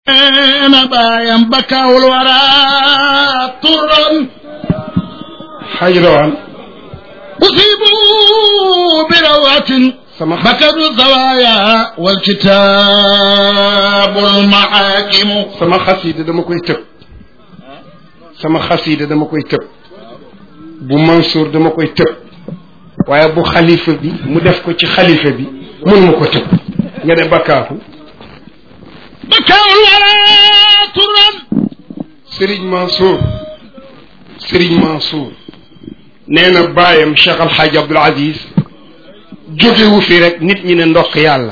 na baayam bakkaawul wara turan xaaj rawaan usibu bi rawatin sama bakadu zawaya wal kitaabul mahaakimu sama xasiida dama koy tëb sama xasiida dama koy tëb bu Mansour dama koy tëb waaye bu xalifa bi mu def ko ci xalifa bi mën ma ko tëb nga ne bakkaaku bakkaawul wara turan Serigne Mansour Serigne Mansour nee na baayam Cheikh Al Hadj Abdoul Aziz jógewu fi rek nit ñi ne ndokk yàlla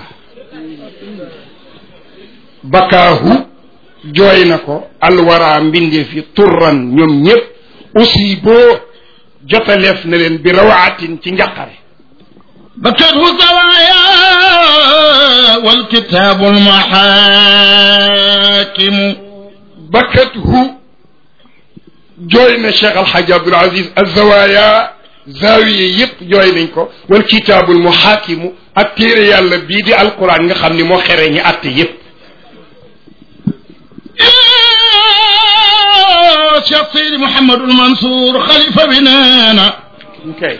bakkaahu jooy na ko alwara mbindeef yi turran ñoom ñëpp aussi boo jotaleef na leen bi rawaatin ci njaqare bakadu zawaya wal kitaabul mahaakimu bakkathu jooy na Cheikh Al Hadj Abdoul Aziz azawaya zaawiye yëpp jooy nañ ko wal kitaabul muhaakimu ak téere yàlla bii di alquran nga xam ni moo xere ñi àtte yëpp Cheikh Seydi Mouhamadul Mansour xalifa bi nee na okay.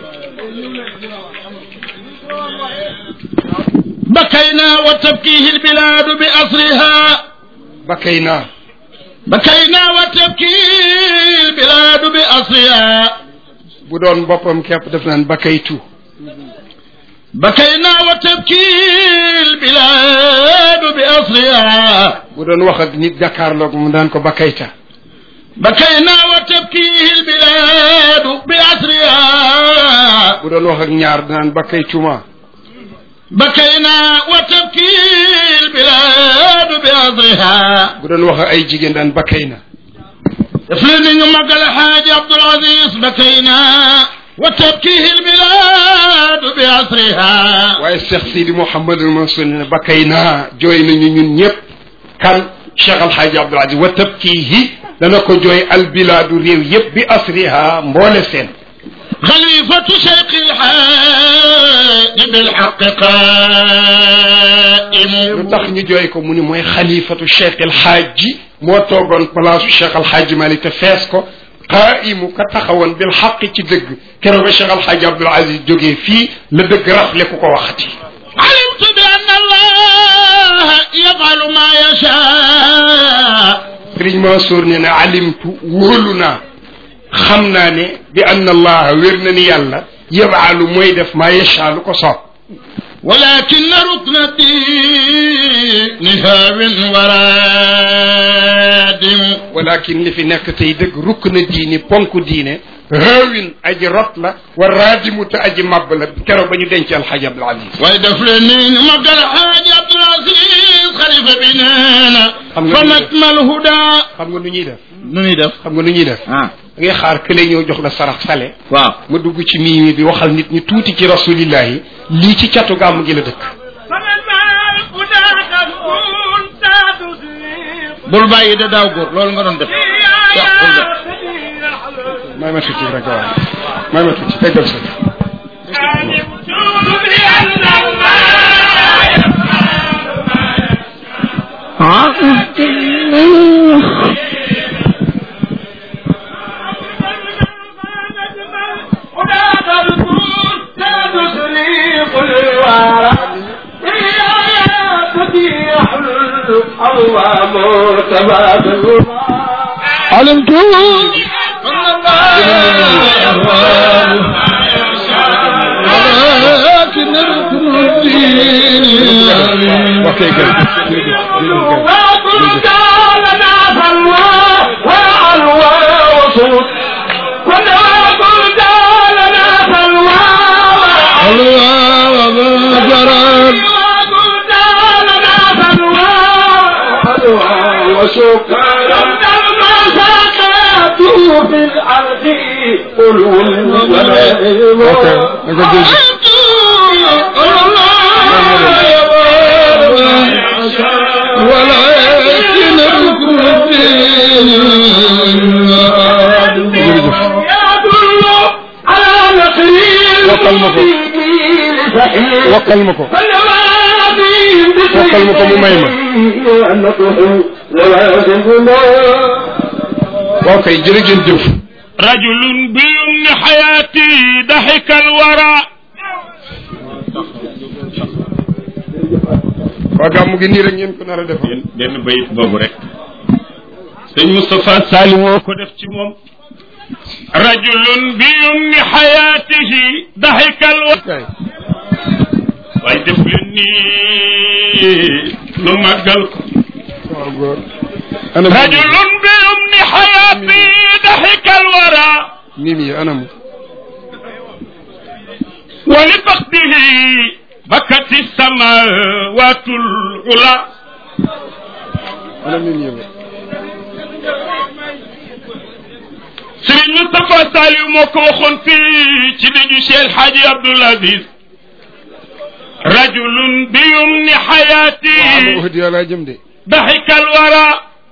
بكينا وتبكيه البلاد بأسرها bakkay naa بكينا وتبكي البلاد بأسرها bu doon boppam képp def naan bakkaytu بكينا وتبكي البلاد بأسرها bu doon wax ak nit jàkkaarloog mu daan ko bakkayta بكينا وتبكي البلاد بأسرها bu doon wax ak ñaar daan bakkaytuma بكينا وتبكي البلاد بأسرها bu doon wax ak ay jigéen daan bakkay na افلني مقال حاج عبد العزيز بكينا وتبكيه البلاد بأسرها waaye Cheikh Sidi Mouhamadul Mansour ne bakkay naa jooy nañu ñun ñëpp kan Cheikh Al Hadj Abdoul Aziz wa tabkiihi dana ko jooy albilaadu réew yëpp bi asriha mboole seen خليفة شيخ الحاج بالحق قائم lu tax ñu jooy ko mu ni mooy xalifatu Cheikh El Hadji moo toogoon place Cheikh El Hadji Malick te fees ko qaa'imu ka taxawoon bil xaq ci dëgg keroog ba Cheikh El Hadji Abdoul Aziz jógee fii la dëgg rafle ku ko waxati. علمت بأن الله يفعل ما يشاء Sëriñ Mansour nee na alimtu wóolu naa xam naa ne bi anna allaha wér na ni yàlla yabaalu mooy def maa yashaa lu ko soob. ولكن ركن الدين هاو ورادم walakin li fi nekk tey dëgg rukk na diine ponk diine haawin aji rot la wa raadimu te aji màbb la keroog ba ñu denc alxaji Abdul Aziz waaye daf leen ni magal xaaji Abdul Aziz xalifa bi nee na Xam nga fa lu nakmal huda xam nga nu ñuy def nu ñuy def xam nga nu ñuy def ah da ngay xaar kële ñëw jox la sarax sale waaw ma dugg ci miimi bi waxal nit ñi tuuti ci rasulillahi lii ci catu gàmm gi la dëkk bul bàyyi de daaw góor loolu nga doon def yàqul de may ma tuuti rek waaw may ma tuuti teggal sa علمت ولكن ركن الدين ok jërëjëf jërëjëf jërëjëf الله وغفران ok naka jërëjëf ولكن ركن الدين Wokkal ma ko. wokkal ma ko wokkal ma ko mu may ma waaw kay jërë ngeen jëf رجل بيمن حياتي ضحك الورى waa gàmmu gi nii rek ngeen ko nar a defal benn bayit boobu rek sëñ Moustapha Salim moo ko def ci moom rajulun bi yumni xayaatihi daxikal wa kay waaye def leen nii nu màggal ko waaw góor anam rajulun bi yumni xayaatihi daxikal wara mim yi anam wa li faqdihi bakati samawaatul ula anam mim yi ba Sëriñ Moustapha Saliou moo ko waxoon fii ci dëju Cheikh Hadji Abdoul Aziz rajulun bi yumni xayaati waaw wax di yàlla jëm de daxika alwara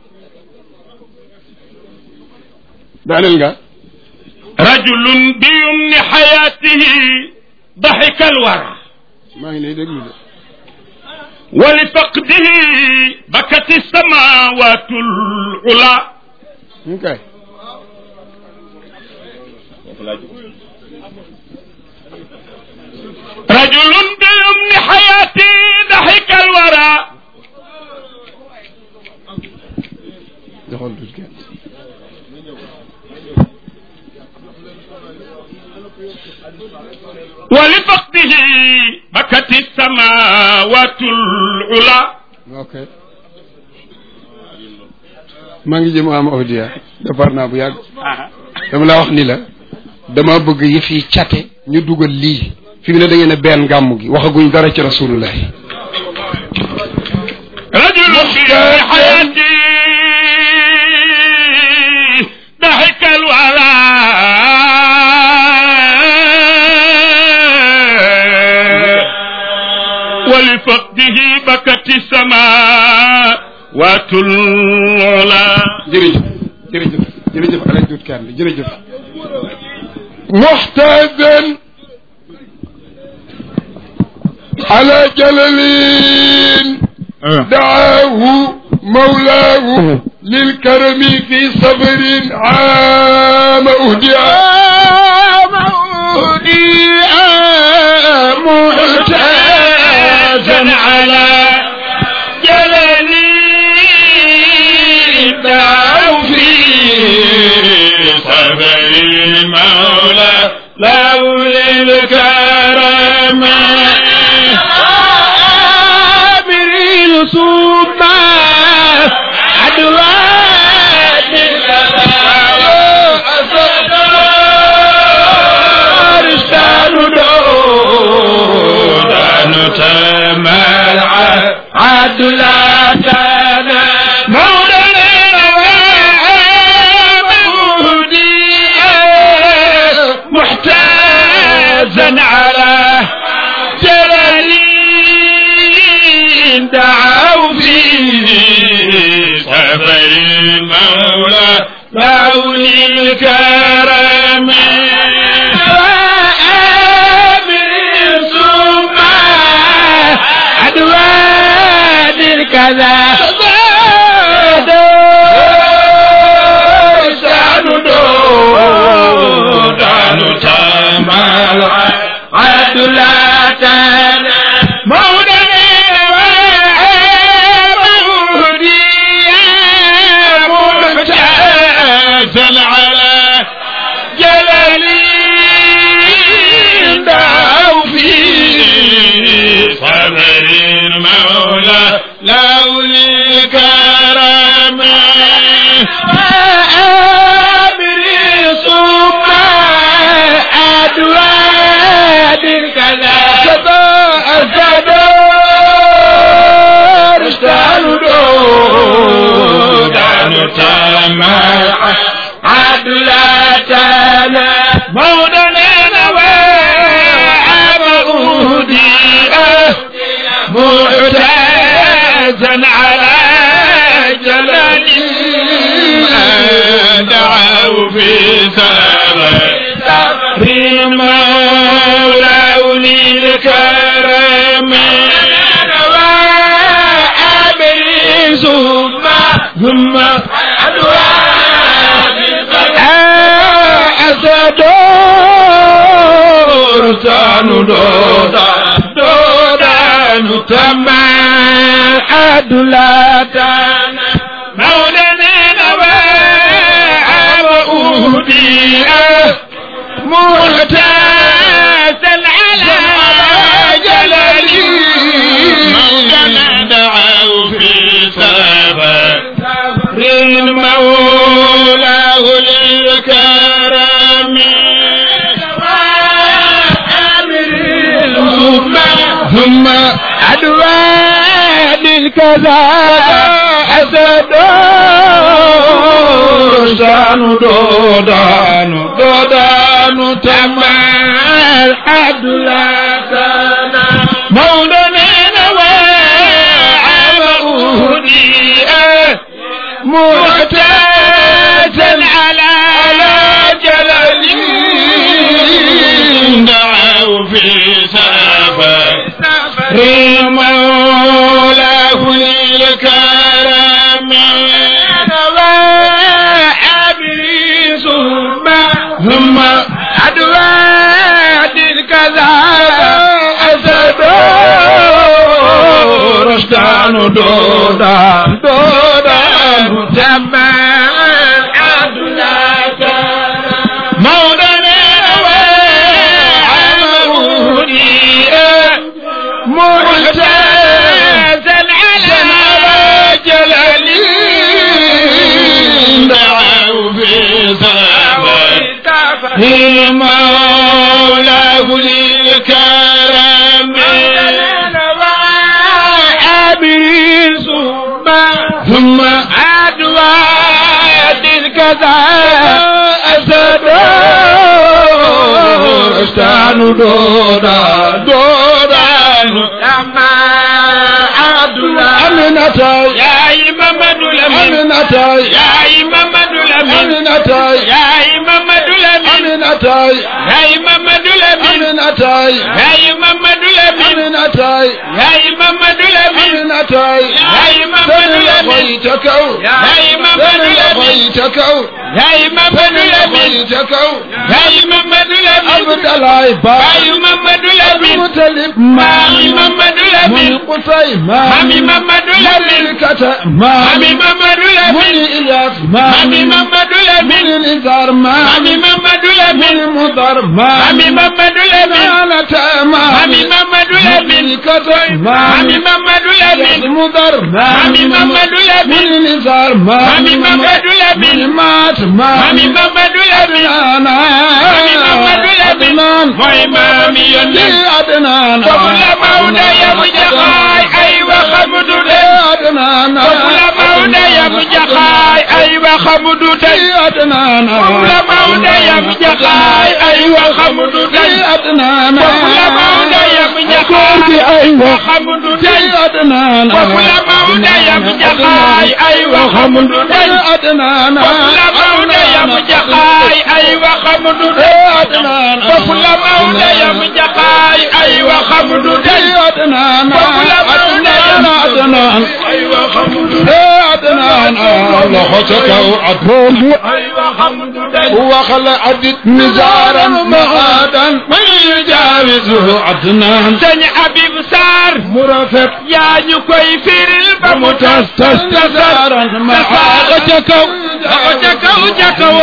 daaneel nga rajulun bi yumni xayaatihi daxika alwara maa ngi lay déglu de wa li faqdihi bakati samawaatul ula mu kay rajulun bi yumni xayaati daxika alwara joxoon tuuti kenn ولفقده بكت السماوات العلى ok maa ngi jëm am audia defar naa bu yàgg dama la wax ni la dama bëgg yëf yi cate ñu dugal lii fi mu ne da ngeen a benn gàmm gi waxaguñ dara ci rasulullah رجل في حياتي ضحك الورى ولفقده بكت السماوات العلى jërëjëf jërëjëf jërëjëf alaaj dut kaan bi jërëjëf muxtadan ala jalalin دعاه مولاه للكرم في صبر عام أهدي عام أهدي معتازا على جلالي دعوا في صبر المولى لولا الكرم عابرين ثم عدوات أرسال دودان تمال عدلاتنا مولانا مهدي محتازا على جلالين دعوا فيه سفر المولى مولي الكرم وآمر ثم عدوان الكذا شان دودان تمال عدلاتنا مولانا ومهدي محتازا على جلالي دعوا فيه صبر المولى لولي الكرم وآمري ثم أدوان كذا سبا الزدار اشتعلوا دودان تمع عدلاتنا مولانا وعبودي معتازا على جلال دعوا في سبب مولى الكرم وأبرز ثم أسدور تانو دودا دودا نتما أدلاتنا مولانا نواب أهدي معتاسا على جلالي مولانا دعوا في سفر مولاه للكرم ثم ثم أدوان الكذا أسد رسان دودان دودان تمام أدلاتنا مولانا وعب أهدي معتازا على جلالي دعوا في سفر مولاه للكرم وعبي ثم ثم أدواد الكذا أسد رشدان دودان دودان تمام أدلاتا مولانا وعمروني معتزا على جلالي دعوا في سبب مولاه للكرم عبري ثم ثم أدوات الكذا أسد استعن دودا دودا أما أدوى أمنة يا إمام الأمين أمنة يا إمام الأمين أمنة يا إمام الأمين أمنة يا إمام الأمين أمنة يا إمام الأمين أمنة يا إمام الأمين أمنة يا إمام الأمين يا إمام الأمين يا إمام الأمين يا إمام الأمين عبد الله باي محمد الأمين مطلب مامي محمد الأمين قصي مامي محمد الأمين كتا مامي محمد الأمين إلياس مامي محمد الأمين الإنذار مامي محمد الأمين مضر مامي محمد الأمين أنا تاما مامي محمد الأمين كتا مامي محمد الأمين مضر مامي محمد الأمين الإنذار مامي محمد الأمين مات مامي محمد الأمين أنا مامي محمد الأمين mooy maami yónnee adnaan foofu la Maodo yabu jaxaay ay waxamu du tey adnaan foofu la Maodo yabu jaxaay ay waxamu du tey adnaan foofu la Maodo yabu jaxaay ay waxamu du tey adnaan foofu la Maodo yabu jaxaay ay waxamu du tey adnaan foofu la Maodo yabu jaxaay ay waxamu du tey adnaan foofu la Maodo yabu jaxaay ay waxamu du tey adnaan foofu la Maodo yabu jaxaay ay waxamu du tey adnaan foofu la Maodo yabu adnaan ay waxamu du tey adnaan loxo ca kaw ak boobu ay waxamu du tey waxal adit nizaaran maadan man yujaawizu adnaan sëñ Habib Sarr mu rafet yaa ñu koy firil ba mu tas tas tasaaran maadan ca kaw ca kaw ca kaw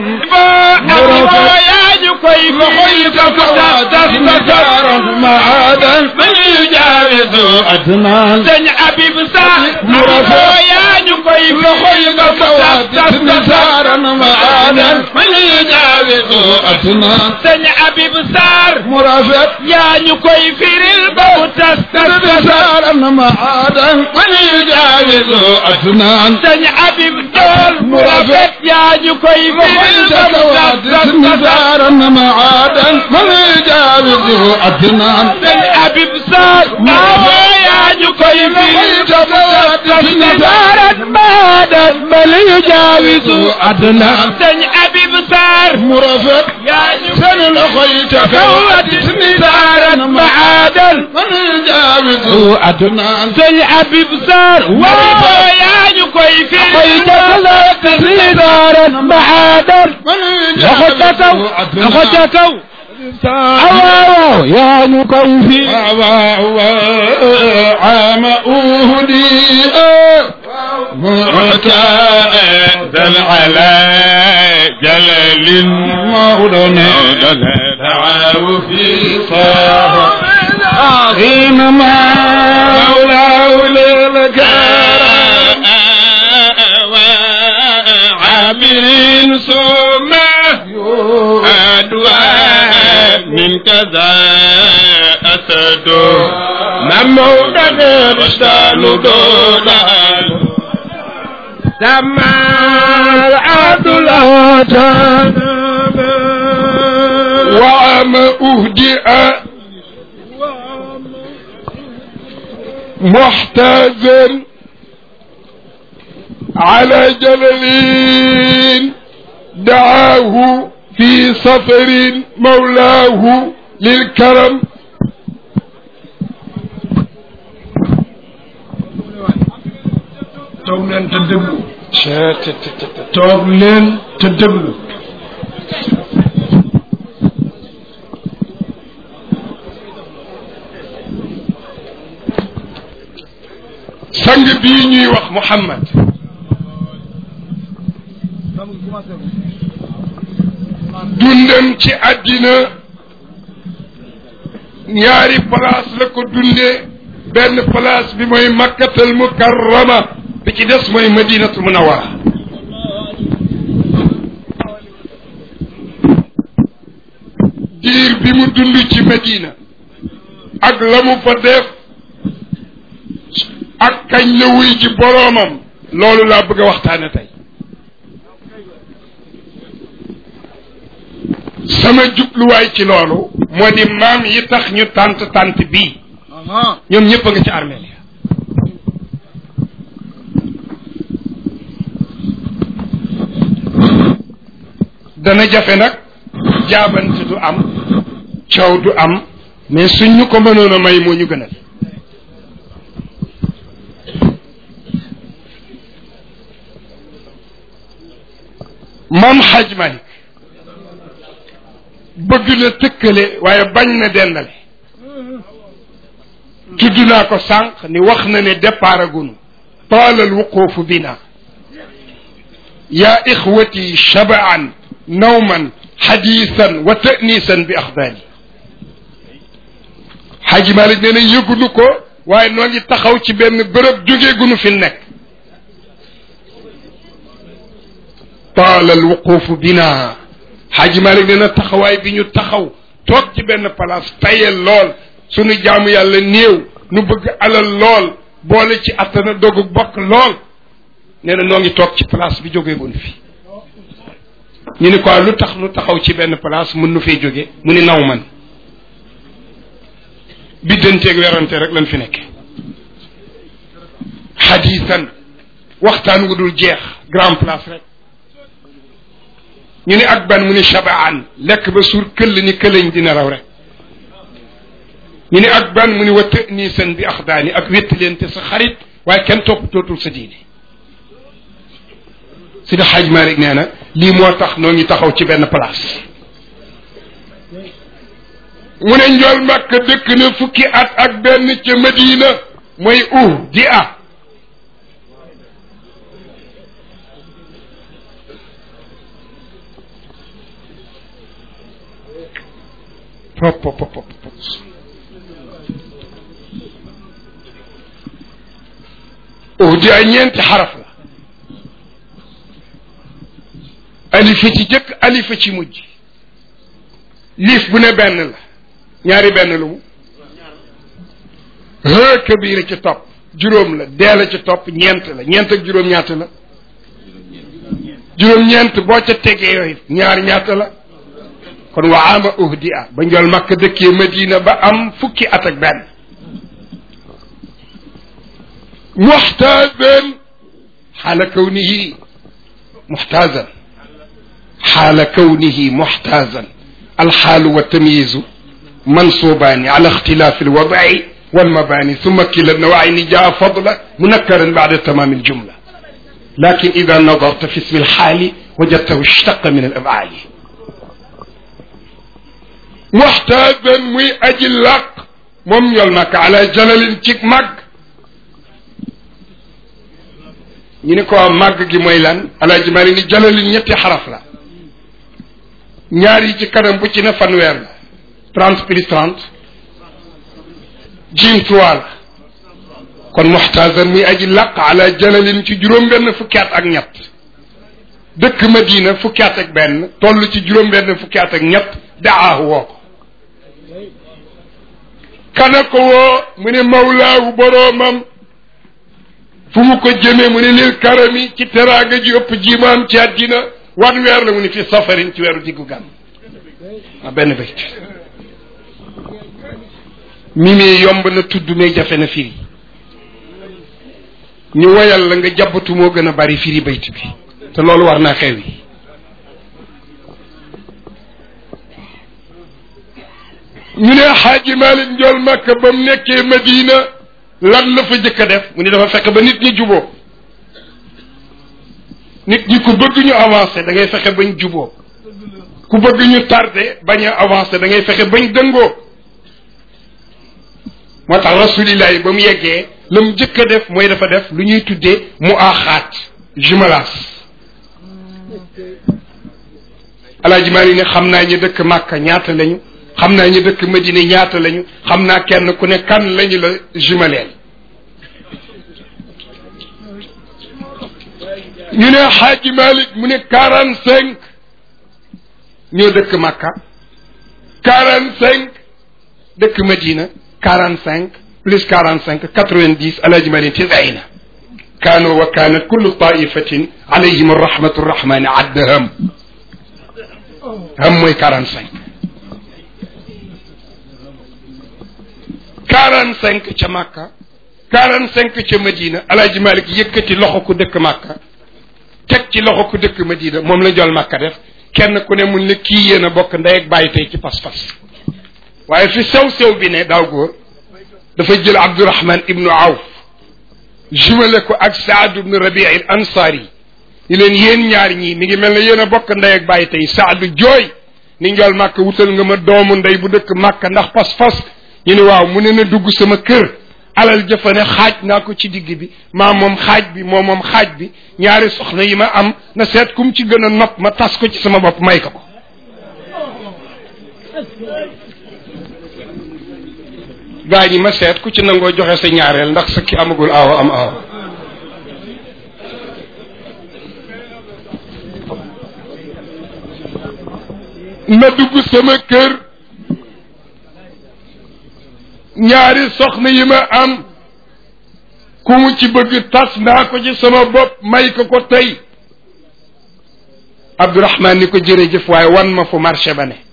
boo yaa ñu koy firil ba mu tas tas tasaaran maadan man yujaawizu adnaan sëñ Habib Sarr mu rafet yaa ñu koy firil ba mu tas tas tasaaran maadan man yujaawizu adnaan sëñ Habib Sarr mu rafet yaa ñu koy firil ba mu tas tas tasaaran maadan man yujaawizu adnaan sëñ Habib Jool mu rafet yaa ñu koy firil ba mu tas tas tasaaran maadan man yujaawizu adnaan sëñ Habib Sarr yaa ñu koy firil ba mu tas tas tasaaran maadan man يجاوز أدنى sëñ Habib Sarr مرافق سن الخيط كوت نزارا معادل من يجاوز أدنى sëñ Habib Sarr waaw yaa ñu koy firi خيط كوت نزارا معادل من يجاوز أدنى kaw أواو يا مكوفي عام أهدي معتادا على جلل مولانا دعاه في حينما مولاه للكرم عامل ثم أدواء من كذا أسد ممودا رشدان دولان سما العدل وعام أهدئ محتاجا على جلل دعاه في سفر مولاه للكرم toog leen te déglu toog leen te déglu sang bii ñuy wax Muhammad dundam ci àddina ñaari place la ko dundee benn place bi mooy makkatal mukarrama bi ci des mooy madinatul munawara diir bi mu dund ci madina ak la mu fa def ak kañ la wuy ji boroomam loolu laa bëgg a waxtaane tey sama jubluwaay ci loolu moo di maam yi tax ñu tànt tànt bii ñoom ñëpp a nga ci armeel ya dana jafe nag jaabante du am coow du am mais suñ ñu ko mënoon a may moo ñu gënal moom xaj Malik bëgg na tëkkale waaye bañ na dendale tudd naa ko sànq ni wax na ne départ agunu taala alwuqufu bina ya ixwati shabaan nawman xadiisan wa ta'niisan bi axdaani xaj Malik nee na yëgunu ko waaye noo ngi taxaw ci benn bërëb jógeegunu fi nekk taala alwuqufu bina xaaji Malik nee na taxawaay bi ñu taxaw toog ci benn place tayel lool sunu jaamu yàlla néew nu bëgg alal lool boole ci attana dogu bokk lool nee na noo ngi toog ci place bi jógeegun fi ñu ni quoi lu tax lu taxaw ci benn place mën nu fee jóge mu ni naw man biddanteeg werante rek lan fi nekke xadiisan waxtaan wu dul jeex grand place rek ñu ne ak ban mu ni shabaan lekk ba suur këll ni këlañ dina raw rek ñu ne ak ban mu ni wa tëniisan bi axdaani ak wéttalente sa xarit waaye kenn topp tootul sa diine Sidi Xaaj Maalik nee na lii moo tax noo ngi taxaw ci benn place mu ne njool màkk dëkk na fukki at ak benn ca Madina mooy uh di a pop pop pop pop uh di a ñeenti xaraf la alifa ci jëkk alifa ci mujj liif bu ne benn la ñaari benn lu mu hë kabira ci topp juróom la dee la ci topp ñeent la ñeent ak juróom ñaata la juróom ñeent boo ca tegee yooyu ñaar ñaata la kon wa ama uhdi a ba njol makka dëkkee madina ba am fukki at ak benn muxtaaban xaala kawnihi muxtaazan xaala kawnihi muxtaazan alxaalu wa tamyiizu mansuubaani ala ixtilaafi alwadci walmabaani summa kila nawayni jaa fadla munakkaran bacda tamaami aljumla lakin ida nadarta fi ismi alxaali wajadtahu ishtaqa min alafcaali muxtaazan muy aji làq moom ñol màkk ala jalalin ci màgg ñu ni ko màgg gi mooy lan alaaji maa ni jalalin ñetti xaraf la ñaar yi ci kanam bu ci ne fanweer la trente plus trente jim trois la kon muxtaazan muy aji làq ala jalalin ci juróom-benn fukki at ak ñett dëkk Madina fukki at ak benn toll ci juróom-benn fukki at ak ñett daahu woo ko kana ko woo mu ne mawlaahu boroomam fu mu ko jëmee mu ne lil karami ci teraanga ji ëpp jimaam ci àddina wan weer la mu ne fi safarin ci weeru diggu gàmm ah benn bayt mimi yomb na tudd mais jafe na firi ñu woyal la nga jàbbatu moo gën a bari firi bayt bi te loolu war naa xew yi ñu ne xaaji Malik njool Makka ba mu nekkee Madina lan la fa jëkk a def mu ne dafa fekk ba nit ñi juboo nit ñi ku bëgg ñu avancé da ngay fexe bañ juboo ku bëgg ñu tardé bañ a avancé da ngay fexe bañ dëngoo moo tax rasulillahi ba mu yeggee la mu jëkk a def mooy dafa def lu ñuy tuddee mu aaxaat jumelage alaaji maa ne xam naa ñu dëkk Màkka ñaata lañu xam naa ñu dëkk Madina ñaata lañu xam naa kenn ku ne kan lañu la jumeleel ñu ne xaaji Malik mu ne quarante cinq ñoo dëkk Makka quarante cinq dëkk Madina quarante cinq plus quarante cinq quatre vingt dix alaaji Malik tisaina kaanu wa kaanat kullu taifatin alayhim rahmatu rahmani adda ham ham mooy quarante cinq quarante cinq ca Makka quarante cinq ca Madina alaaji Malik yëkkati loxo ku dëkk Makka teg ci loxo ku dëkk Madina moom la jol Makka def kenn ku ne mun la kii yéen a bokk ndey ak bàyyi tey ci pas-pas waaye fi sew-sew bi ne daaw góor dafa jël Abdurahman ibnu Awf jumale ko ak Saad ibnu Rabi al Ansari ni leen yéen ñaar ñii mi ngi mel ne yéen a bokk ndey ak bàyyi tey Saadu jooy ni njol Makka wutal nga ma doomu ndey bu dëkk Makka ndax pas-pas ñu ne waaw mu ne na dugg sama kër alal jëfane xaaj naa ko ci digg bi maa moom xaaj bi moo moom xaaj bi ñaari soxna yi ma am na seet kum ci gën a nopp ma tas ko ci sama bopp may ko ko gaa ñi ma seet ku ci nangoo joxe sa ñaareel ndax sa ki amagul aawa am aawa na dugg sama kër ñaari soxna yi ma am ku mu ci bëgg tas naa ko ci sama bopp may ko ko tey Abdourahman ni ko jërëjëf waaye wan ma fu marché ba ne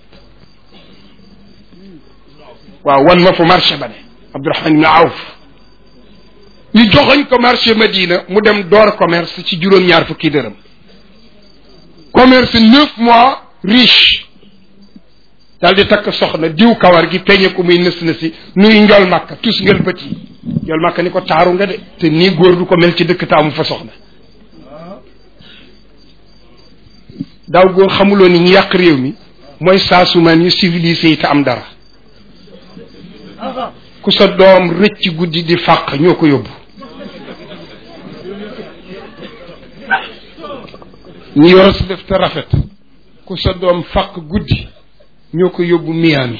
waaw wan ma fu marché ba ne Abdourahman ibn Awf ñu joxoñ ko marché Madina mu dem door commerce ci juróom-ñaar fukki dërëm commerce neuf mois riche daal di takk soxna diw kawar gi peñe ko muy nës nësi nuy njol màkka tus ngel bët yi njol màkka ni ko taaru nga de te nii góor du ko mel ci dëkk taamu fa soxna daaw góor xamuloo ni ñu yàq réew mi mooy saasumaan yu civilisé yi te am dara ku sa doom rëcc guddi di fàq ñoo ko yóbbu ñu yor si def te rafet ku sa doom fàq guddi ñoo ko yóbbu Miami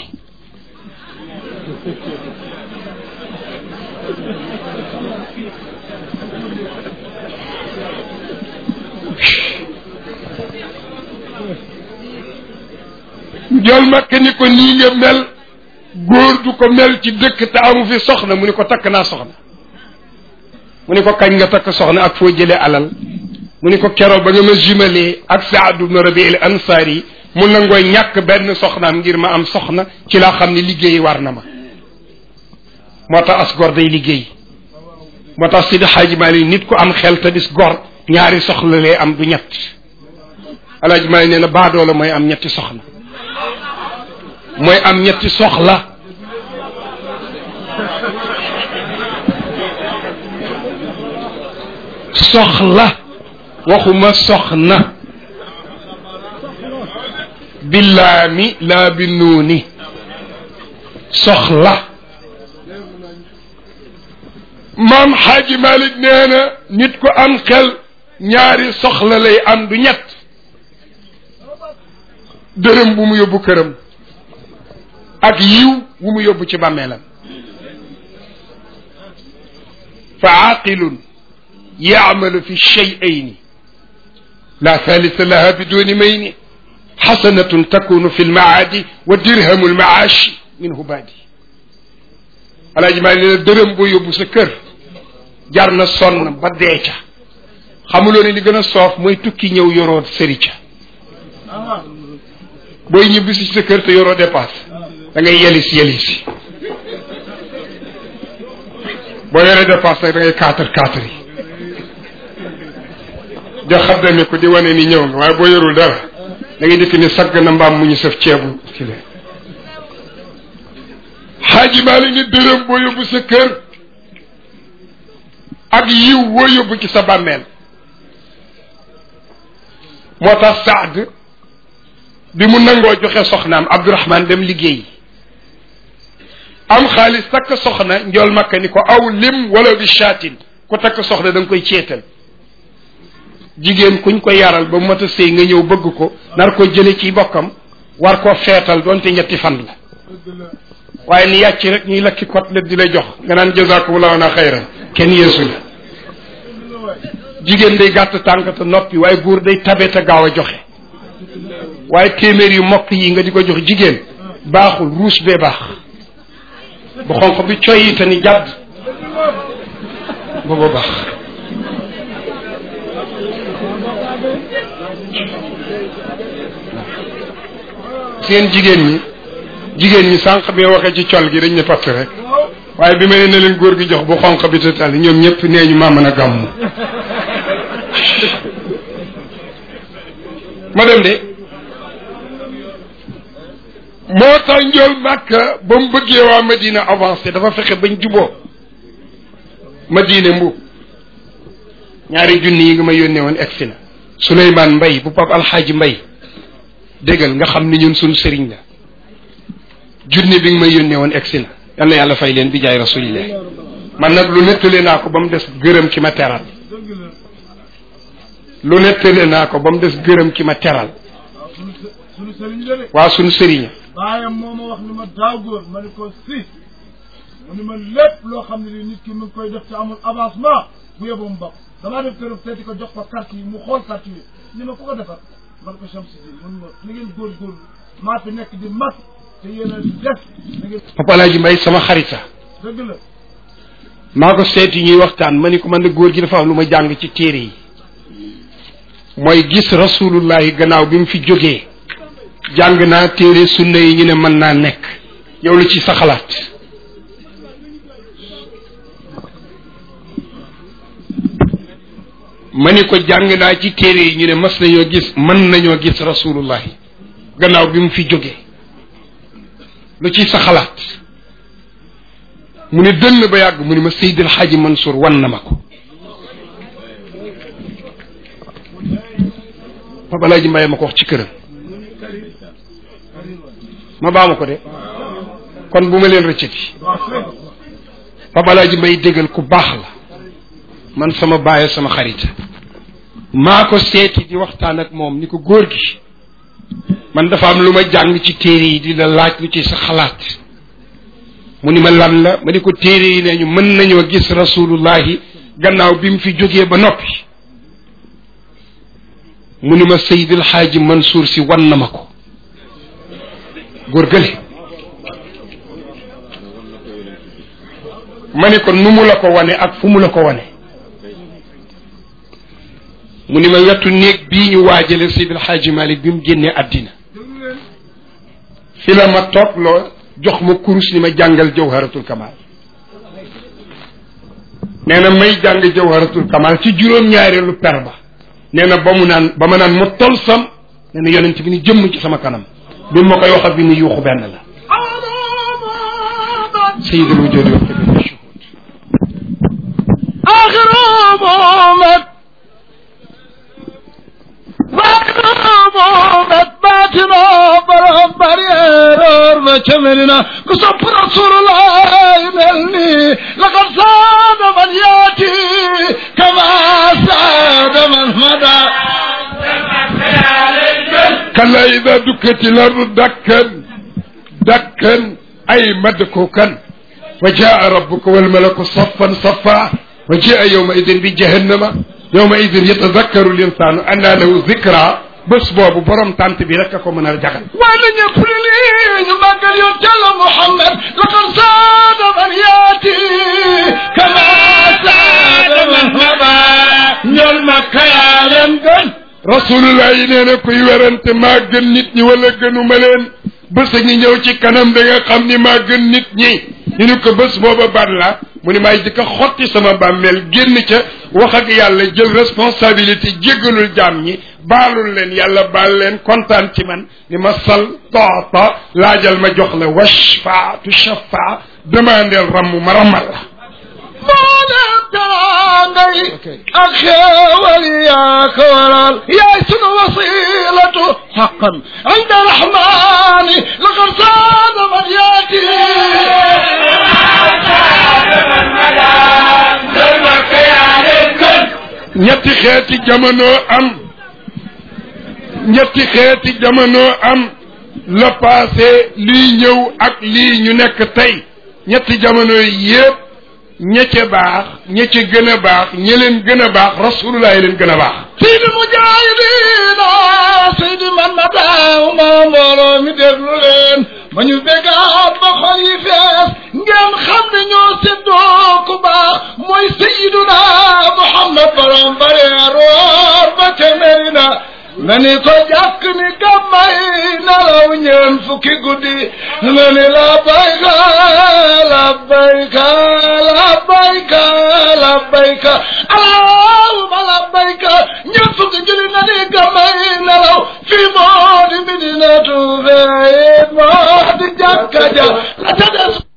jol makka ni ko nii nga mel góor du ko mel ci dëkk te amu fi soxna mu ni ko takk naa soxna mu ni ko kañ nga takk soxna ak foo jëlee alal mu ni ko keroog ba nga ma jumelé ak Saad ibn Rabi al Ansari mu nangoo ñàkk benn soxnaam ngir ma am soxna ci laa xam ne liggéey war na ma moo tax as gor day liggéey moo tax Sidi Xaaji Maalik nit ku am xel te dis gor ñaari soxla lay am du ñett alaaji maa nee na baadoola mooy am ñetti soxna mooy am ñetti soxla soxla waxuma soxna billaami laa bi nuuni soxla maam xaaji malik nee na nit ku am xel ñaari soxla lay am du ñett dërëm bu mu yóbbu këram ak yiw bu mu yóbbu ci bàmmeelam fa aaqilun yaamalu fi shay'ayni la thalitha laha biduni mayni xasanatun takunu fi lmaadi wa dirhamu lmaashi minhu baadi alaaji maa nee na dërëm boo yóbbu sa kër jar na sonn ba dee ca xamuloo ne li gën a soof mooy tukki ñëw yoroo sëri ca booy ñibbi si sa kër te yoroo dépasse da ngay yelis yelisi boo yoree dépasse nag da ngay kaatar kaatar yi jox xaddami ko di wane ni ñëw nga waaye boo yorul dara da ngay dikk ni sagg na mbaam mu ñu saf ceebu ci leen xaaji maali ni dërëm boo yóbbu sa kër ak yiw woo yóbbu ci sa bàmmeel moo tax Saad bi mu nangoo joxe soxnaam Abdourahman dem liggéey am xaalis takk soxna njool makka ni ko aw lim wala bi shaatin ku takk soxna da nga koy ceetal jigéen kuñ ko yaral ba mat a sëy nga ñëw bëgg ko nar ko jële ci bokkam war koo feetal doonte ñetti fan la waaye ni yàcc rek ñuy lakki côtelette di la jox nga naan jazakumullahu na xayran kenn yeesu la jigéen day gàtt tànk te noppi waaye góor day tabe te gaaw a joxe waaye téeméer yu mokk yi nga di ko jox jigéen baaxul ruus bee baax bu xonq bi coy te ni jàdd booba baax seen jigéen ñi jigéen ñi sànq bi waxee ci col gi dañ ne patt rek waaye bi ma ne na leen góor gi jox bu xonq bi te tali ñoom ñëpp nee ñu maa mën a gàmmu ma dem de moo tax njool màkka ba mu bëggee waa Madina avancé dafa fexe bañ juboo Madina mbuub ñaari junni yi nga ma yónnee woon egsi na Souleymane Mbay bu Pape Alxaaji Mbay déggal nga xam ni ñun suñu sëriñ la junni bi nga may yónnee woon egsi na yal na yàlla fay leen bi jaay rasulillah man nag lu nettali naa ko ba mu des gërëm ki ma teral lu nettali naa ko ba mu des gërëm ki ma teral sunu sëriñ la de waa suñu sëriñ baayam moo ma wax ni ma daaw góor ma ni ko si mu ni ma lépp loo xam ne ni nit ki mu ngi koy def te amul avancement bu yóbbu mu bokk damaa def këram seeti ko jox ko carte yi mu xool carte yi ni ma ku ko defar man ko Chamsi di mun ma ni ngeen góorgóorlu maa fi nekk di mag te yéen a def da ngeen Papa Alaaji Mbay sama xarita dëgg la maa ko seeti ñuy waxtaan ma ni ko man de góor gi dafa am lu ma jàng ci téere yi mooy gis rasulullahi gannaaw bi mu fi jógee jàng naa téere sunna yi ñu ne mën naa nekk yow la ci sa xalaat ma ni ko jàng naa ci téere yi ñu ne mas nañoo gis mën nañoo gis rasulullahi gannaaw bi mu fi jógee lu ci sa xalaat mu ne dënn ba yàgg mu ne ma Seydil Xaaji Mansour wan na ma ko Papa Alaaji Mbaye ma ko wax ci këram ma baama ko de kon bu ma leen rëccati Papa Alaaji Mbaye déggal ku baax la man sama baay sama xarita maa ko seeti di waxtaan ak moom ni ko góor gi man dafa am lu ma jàng ci téere yi di la laaj lu ci sa xalaat mu ni ma lan la ma ni ko téere yi ne ñu mën nañoo gis rasulullahi gannaaw bi mu fi jógee ba noppi mu ni ma Seydil Xaaji Mansour si wan na ma ko góor gële ma ni ko nu mu la ko wane ak fu mu la ko wane mu ni ma wetu néeg bii ñu waajale Seydil Xaaji Malik bi mu génnee àddina fi la ma toog loo jox ma kurus ni ma jàngal jawharatul kamal nee na may jàng jawharatul kamal ci juróom-ñaareelu per ba nee na ba mu naan ba ma naan mu tol sam nee na yonent bi ni jëmm ci sama kanam bi ma koy wax ak bi ni yuuxu benn la sayidul wujudi wa qibla shuhud آخر محمد باطن محمد باطن برهم برير وكملنا قصب رسول الله ملني لقد ساد من ياتي كما ساد من مدى كلا إذا دكت الأرض دكا دكا أي مدكوكا وجاء ربك والملك صفا صفا وجاء يومئذ بجهنم يومئذ يتذكر الإنسان أن له ذكرى بس بوبو برم تانت بي رك كو منال جاgal وانا يقول لي نبقى يرجل محمد لقد ساد من ياتي كما ساد من مدى ñol makka yaa leen gën rasulullah yi nee na kuy werante maa gën nit ñi wala gënuma leen bés a ngi ñëw ci kanam da nga xam ni maa gën nit ñi ñu ni ko bés booba ban la mu ni maay jëkk a xotti sama bàmmeel génn ca wax ak yàlla jël responsabilité jéggalul jaam ñi baalul leen yàlla baal leen kontaan ci man ni ma sal toota laajal ma jox la washfa tu shafa demandeel ramm ma rammal la moo leen taraangay ak xéewal yaa ko waral yaay sunu wasilatu xaqan inda rahmani laqad saada man yaati ñetti xeeti jamono am ñetti xeeti jamono am la passé lii ñëw ak lii ñu nekk tey ñetti jamono yépp ña ca baax ña ca gën a baax ña leen gën a baax rasulullah leen gën a baax seydi mujahidina seydi man ma daaw ma mbooloo mi déglu leen ba ñu bégaat ba xol yi fees ngeen xam ne ñoo séddoo ku baax mooy seyiduna muhammad borom bareer woor ba ca merina nga ni ko jàkk ni gàmmay nelaw ñeen fukki guddi nga ni labbayka labbayka labbayka labbayka allahumma labbayka ñeen fukki julli nga ni gàmmay nelaw fii moo di midinatu fee moo di jàkka ja la ca des